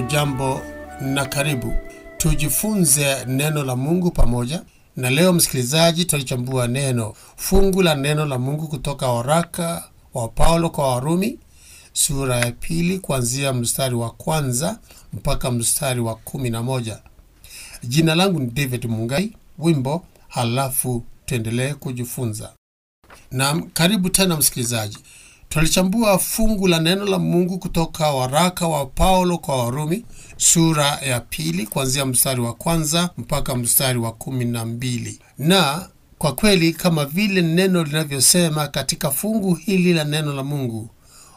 Hujambo na karibu tujifunze neno la Mungu pamoja. Na leo msikilizaji, tutalichambua neno fungu la neno la Mungu kutoka waraka wa Paulo kwa Warumi sura ya pili kuanzia mstari wa kwanza mpaka mstari wa kumi na moja. Jina langu ni David Mungai. Wimbo halafu tuendelee kujifunza. Na karibu tena msikilizaji, Twalichambua fungu la neno la Mungu kutoka waraka wa Paulo kwa Warumi sura ya pili kuanzia mstari wa kwanza mpaka mstari wa kumi na mbili. Na kwa kweli kama vile neno linavyosema katika fungu hili la neno la Mungu,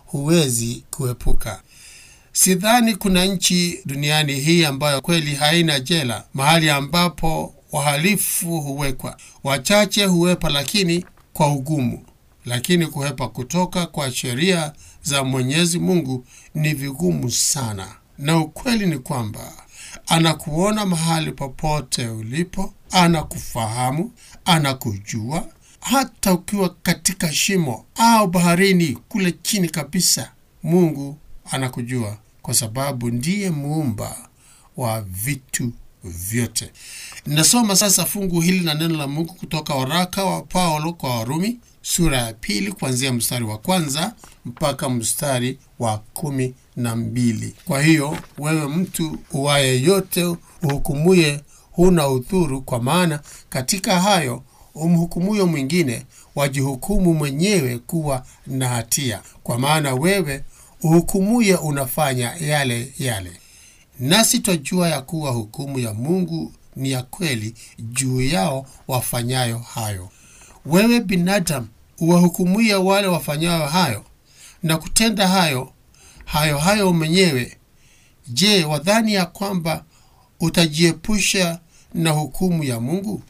huwezi kuepuka. Sidhani kuna nchi duniani hii ambayo kweli haina jela, mahali ambapo wahalifu huwekwa. Wachache huwepa, lakini kwa ugumu lakini kuhepa kutoka kwa sheria za Mwenyezi Mungu ni vigumu sana, na ukweli ni kwamba anakuona mahali popote ulipo, anakufahamu, anakujua, hata ukiwa katika shimo au baharini kule chini kabisa. Mungu anakujua kwa sababu ndiye muumba wa vitu vyote. Nasoma sasa fungu hili na neno la Mungu kutoka waraka wa Paulo kwa Warumi sura ya pili kuanzia mstari wa kwanza mpaka mstari wa kumi na mbili. Kwa hiyo wewe mtu uwaye yote uhukumuye, huna udhuru, kwa maana katika hayo umhukumuyo mwingine wajihukumu mwenyewe kuwa na hatia, kwa maana wewe uhukumuye unafanya yale yale. Nasi twajua ya kuwa hukumu ya Mungu ni ya kweli juu yao wafanyayo hayo. Wewe binadamu uwahukumuye wale wafanyayo hayo na kutenda hayo hayo hayo mwenyewe, je, wadhani ya kwamba utajiepusha na hukumu ya Mungu?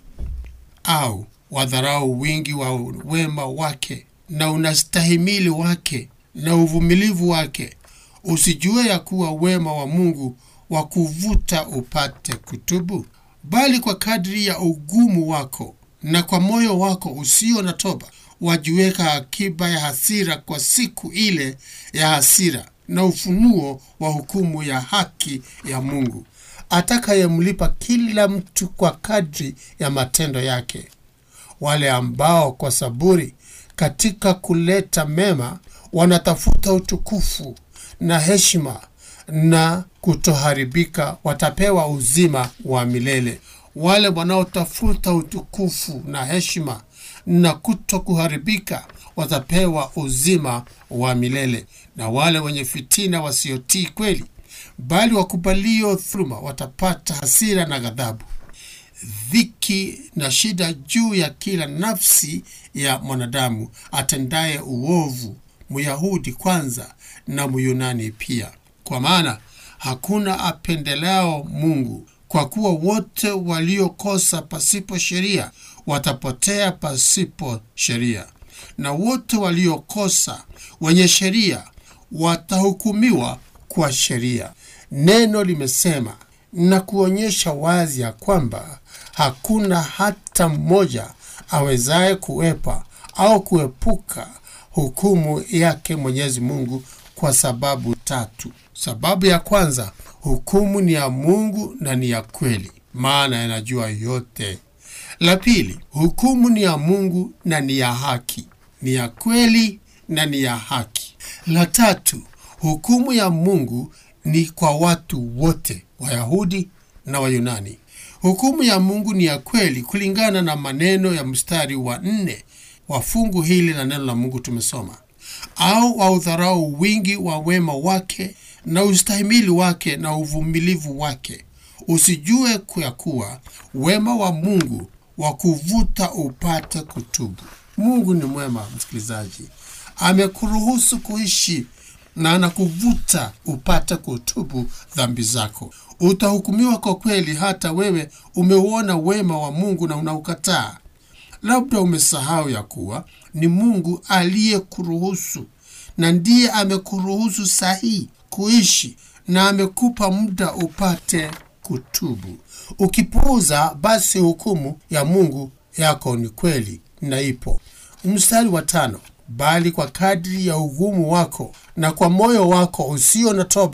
Au wadharau wingi wa wema wake na unastahimili wake na uvumilivu wake, usijue ya kuwa wema wa Mungu wa kuvuta upate kutubu? Bali kwa kadri ya ugumu wako na kwa moyo wako usio na toba wajiweka akiba ya hasira kwa siku ile ya hasira na ufunuo wa hukumu ya haki ya Mungu, atakayemlipa kila mtu kwa kadri ya matendo yake. Wale ambao kwa saburi katika kuleta mema wanatafuta utukufu na heshima na kutoharibika watapewa uzima wa milele. Wale wanaotafuta utukufu na heshima na kuto kuharibika watapewa uzima wa milele. Na wale wenye fitina wasiotii kweli, bali wakubalio dhuluma watapata hasira na ghadhabu, dhiki na shida juu ya kila nafsi ya mwanadamu atendaye uovu, Myahudi kwanza na Myunani pia, kwa maana hakuna apendeleo Mungu kwa kuwa wote waliokosa pasipo sheria watapotea pasipo sheria, na wote waliokosa wenye sheria watahukumiwa kwa sheria. Neno limesema na kuonyesha wazi ya kwamba hakuna hata mmoja awezaye kuepa au kuepuka hukumu yake Mwenyezi Mungu kwa sababu tatu. Sababu ya kwanza, hukumu ni ya Mungu na ni ya kweli, maana yanajua yote. La pili, hukumu ni ya Mungu na ni ya haki, ni ya kweli na ni ya haki. La tatu, hukumu ya Mungu ni kwa watu wote, Wayahudi na Wayunani. Hukumu ya Mungu ni ya kweli kulingana na maneno ya mstari wa nne wa fungu hili la neno la Mungu tumesoma, au waudharau wingi wa wema wake na ustahimili wake na uvumilivu wake, usijue ya kuwa wema wa Mungu wa kuvuta upate kutubu. Mungu ni mwema, msikilizaji, amekuruhusu kuishi na anakuvuta upate kutubu dhambi zako. Utahukumiwa kwa kweli, hata wewe umeuona wema wa Mungu na unaukataa. Labda umesahau ya kuwa ni Mungu aliyekuruhusu na ndiye amekuruhusu sahihi kuishi na amekupa muda upate kutubu. Ukipuuza, basi hukumu ya Mungu yako ni kweli na ipo. Mstari wa tano, bali kwa kadri ya ugumu wako na kwa moyo wako usio na toba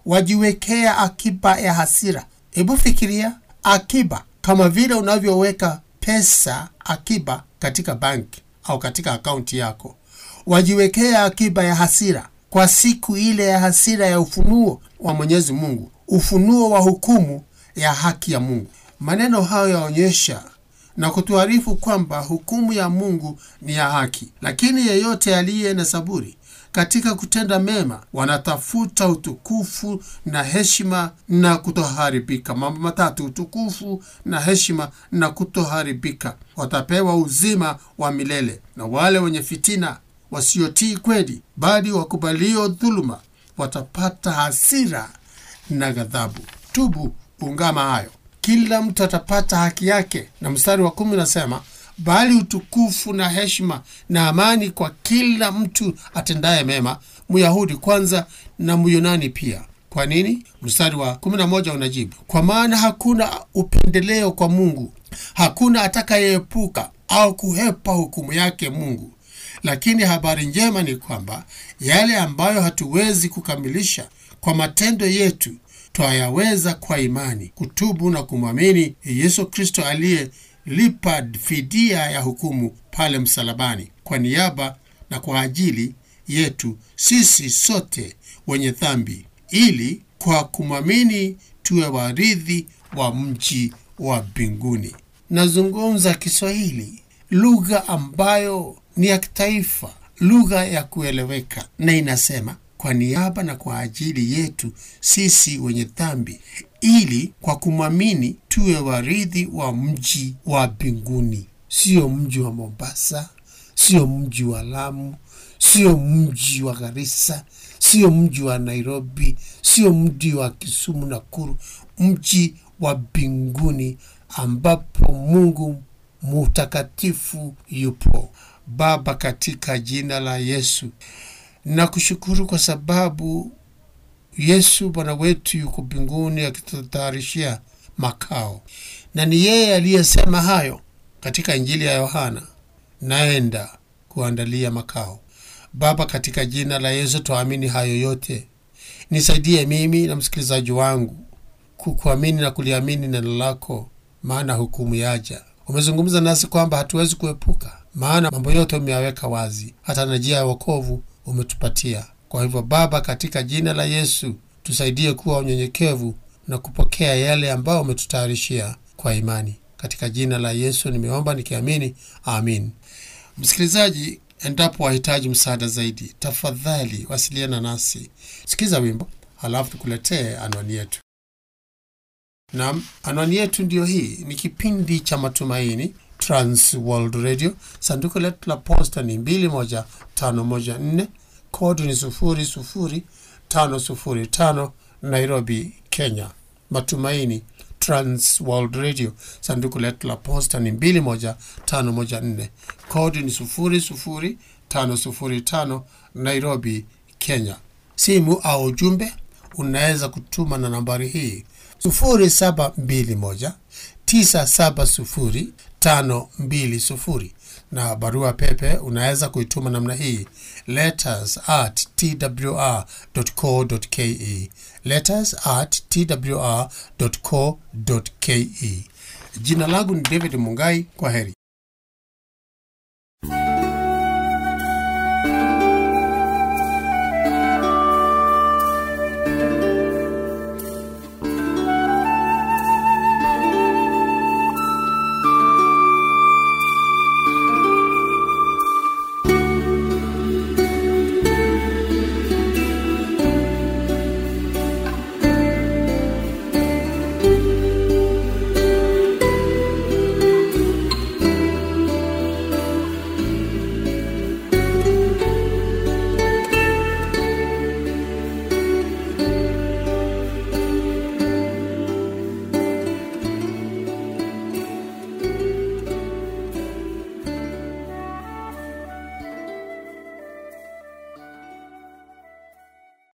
wajiwekea akiba ya hasira. Hebu fikiria akiba, kama vile unavyoweka pesa akiba katika banki au katika akaunti yako. Wajiwekea akiba ya hasira kwa siku ile ya hasira ya ufunuo wa Mwenyezi Mungu, ufunuo wa hukumu ya haki ya Mungu. Maneno hayo yaonyesha na kutuarifu kwamba hukumu ya Mungu ni ya haki, lakini yeyote aliye na saburi katika kutenda mema wanatafuta utukufu na heshima na kutoharibika. Mambo matatu: utukufu na heshima na kutoharibika. Watapewa uzima wa milele. Na wale wenye fitina, wasiotii kweli, bali wakubalio dhuluma, watapata hasira na ghadhabu. Tubu, ungama hayo, kila mtu atapata haki yake. Na mstari wa kumi unasema bali utukufu na heshima na amani kwa kila mtu atendaye mema, Myahudi kwanza na Myunani pia. Kwa nini? Mstari wa 11 unajibu, kwa maana hakuna upendeleo kwa Mungu, hakuna atakayeepuka au kuhepa hukumu yake Mungu. Lakini habari njema ni kwamba yale ambayo hatuwezi kukamilisha kwa matendo yetu twayaweza kwa imani, kutubu na kumwamini Yesu Kristo aliye lipa fidia ya hukumu pale msalabani kwa niaba na kwa ajili yetu sisi sote wenye dhambi, ili kwa kumwamini tuwe warithi wa mji wa mbinguni. Nazungumza Kiswahili, lugha ambayo ni ya kitaifa, lugha ya kueleweka, na inasema kwa niaba na kwa ajili yetu sisi wenye dhambi, ili kwa kumwamini tuwe warithi wa mji wa mbinguni. Sio mji wa Mombasa, sio mji wa Lamu, sio mji wa Garissa, sio mji wa Nairobi, sio mji wa Kisumu, Nakuru, mji wa mbinguni ambapo Mungu mutakatifu yupo. Baba, katika jina la Yesu nakushukuru kwa sababu Yesu Bwana wetu yuko mbinguni akitutayarishia makao, na ni yeye aliyesema hayo katika Injili ya Yohana, naenda kuandalia makao. Baba, katika jina la Yesu twaamini hayo yote. Nisaidie mimi na msikilizaji wangu kukuamini na kuliamini neno lako, maana hukumu yaja. Umezungumza nasi kwamba hatuwezi kuepuka, maana mambo yote umeyaweka wazi, hata na njia ya wokovu umetupatia. Kwa hivyo Baba, katika jina la Yesu tusaidie kuwa unyenyekevu na kupokea yale ambayo umetutayarishia kwa imani. Katika jina la Yesu nimeomba nikiamini, amin. Msikilizaji, endapo wahitaji msaada zaidi, tafadhali wasiliana nasi. Sikiza wimbo halafu tukuletee anwani yetu. Naam, anwani yetu ndiyo hii. Ni kipindi cha Matumaini, Trans World Radio. Sanduku letu la posta ni 21514 kodi ni 00505 Nairobi, Kenya. Matumaini Trans World Radio. Sanduku letu la posta ni 21514 kodi ni 00505 Nairobi, Kenya. Simu au ujumbe unaweza kutuma na nambari hii 0721 970 520 na barua pepe unaweza kuituma namna hii letters at twr.co.ke, letters at twr.co.ke. Jina langu ni David Mungai. Kwa heri.